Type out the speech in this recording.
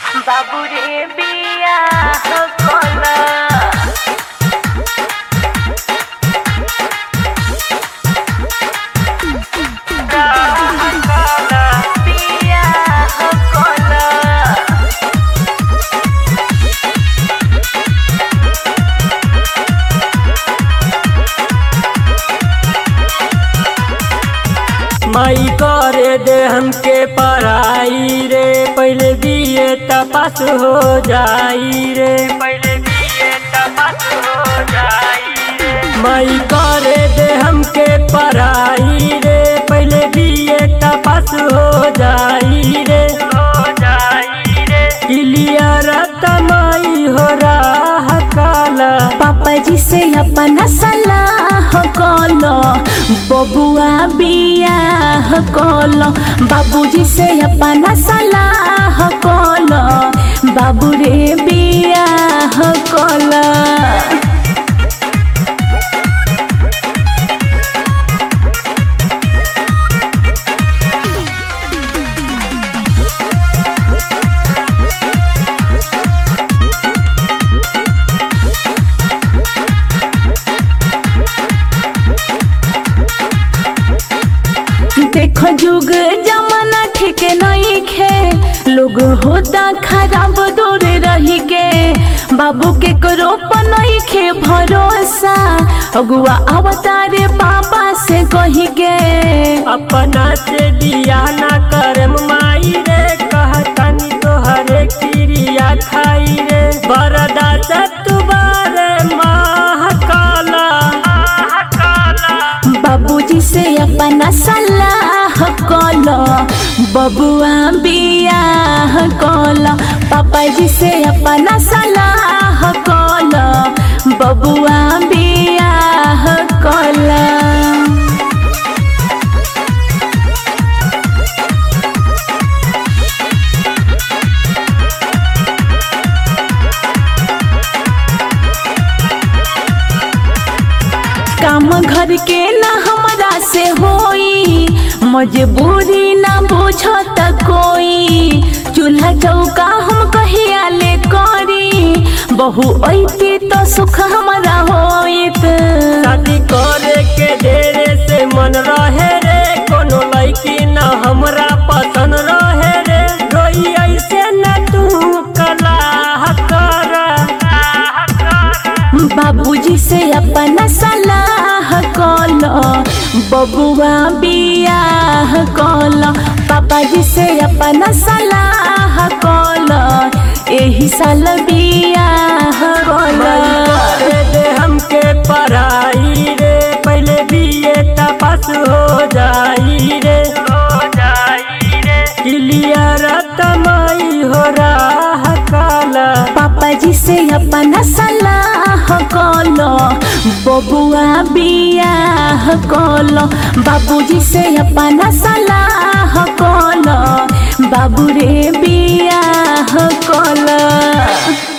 বাবুরে বিয়া কলা বিয়া কলা माई करे दे हमके पढ़ाई रे पहले बीए तपास हो जाई रे पहले बिए तपास हो जाई रे माई करे दे हमके पढ़ाई रे पहले बीए तपास हो जाई रे हो जाई रे क्लियर तमाई हो रहा काला पापा जी से अपना सलाह कलो बबुआ बियाह कलो बाबूजी से अपना सलाह कलो बाबू रे बियाह कलो देखो जुग जमाना ठीक नहीं खे लोग होता खराब दूर रही के बाबू के करो नहीं खे भरोसा अगुआ अवतारे बाबा से कही के अपना से दिया ना करम माई रे कहतनी तोहरे क्रिया खाई रे बरदा तुबारे माह काला बाबूजी से अपना सलाह कलो बबुआ बियाह कलो पापा जी से अपना सलाह कलो बबुआ बियाह कलो काम घर के ना हमरा से होई मजबूरी ना बुझत कोई चूल्हा चौका हम कहिया ले करी बहु ऐती तो सुख हमरा होइत शादी करे के ढेरे से मन रहे रे कोनो लड़की ना हमरा पसंद रहे रे रोई ऐसे न तू कला कर बाबूजी से अपना सलाह कलो बबुआ बियाह कलो पापाजी से अपना सलाह कलो एही साल बियाह कलो करे दे हमके पढ़ाई रे पहले बीए तपास हो जाई रे हो जाई रे क्लियर तमाई हो रहा काला पापा जी से अपना सलाह कलो बबुआ बियाह कलो बाबूजी से अपना सलाह कलो बाबू रे बियाह कलो